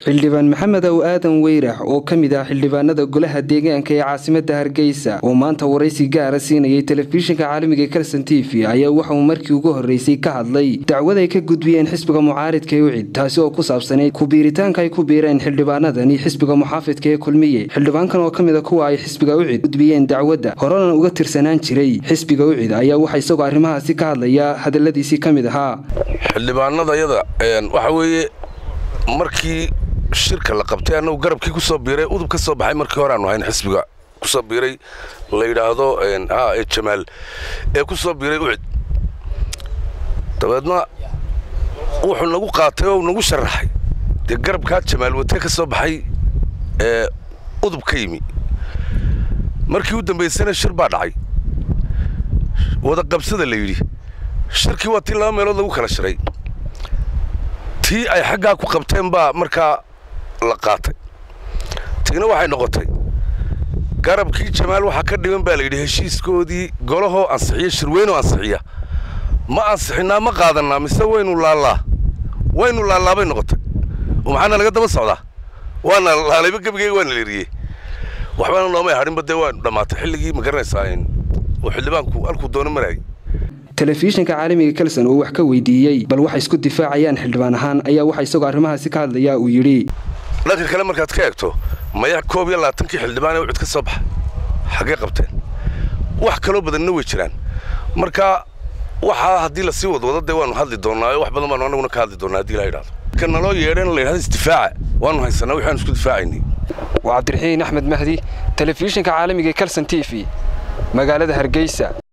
xildhibaan maxamed ow aadan weyrax oo ka mid ah xildhibaanada golaha deegaanka ee caasimada hargeysa oo maanta waraysi gaara siinayay telefishinka caalamiga kalson t v ayaa waxauu markii ugu horreysay ka hadlay dacwad ay ka gudbiyeen xisbiga mucaaridka ee ucid taasi oo ku saabsanayd kubiiritaanka ay ku biireen xildhibaanadani xisbiga muxaafidka ee kulmiye xildhibaankan oo ka mida kuwa ay xisbiga ucid gudbiyeen dacwadda horena uga tirsanaan jiray xisbiga ucid ayaa waxaa isagoo arrimahaasi ka hadlaya hadaladiisii ka mid ahaa xildhibaanadayada waxa weeye markii shirka la qabtay annagu garabkii ku soo biiray udub ka soo baxay markii hore aanu hayn xisbiga ku soo biiray la yidhaahdo ee jamaal ee ku soo biiray ucid dabeedna wuxuu nagu qaatay oo nagu sharaxay dee garabkaa jamaal watee ka soo baxay ee udub ka yimi markii u dambaysana shir baa dhacay wada qabsada la yidhi shirkii waa tii laba meelood lagu kala shiray tii ay xaggaa ku qabteen baa markaa la qaatay tiina waxay noqotay garabkii jamaal waxaa ka dhigan baa layidhi heshiiskoodii golahoo ansixiya shirweynoo ansixiya ma ansixinnaa ma qaadannaa mise waynu laallaa waynu laallaa bay noqotay oo maxaana laga daba socdaa waana laalayba gebigeyga waana leeriyey waxbana noomay hadhinba dee waanu dhammaatay xilligii ma garanaysaa uu xildhibaanku halkuu doono maraayay telefishinka caalamiga kalson oo wax ka weydiiyey bal waxay isku difaacayaan xildhibaan ahaan ayaa waxa isagoo arrimahaasi ka hadlaya uu yidhi dhanka kale markaad ka eegto maya koob iyo labaatankii xildhibaan ee ucid ka soo baxa xaggee qabteen wax kaloo badanna way jiraan marka waxaa haddii lasii wadwado dee waanu hadli doonnaayo wax badan baanu annaguna ka hadli doonnaa hadii la yidhahdo ka naloo yeedheen la yidhahdo isdifaaca waanu haysanaa waxaanu isku difaacaynay waa cabdiraxiin axmed mahdi telefishinka caalamiga kalson t v magaalada hargeysa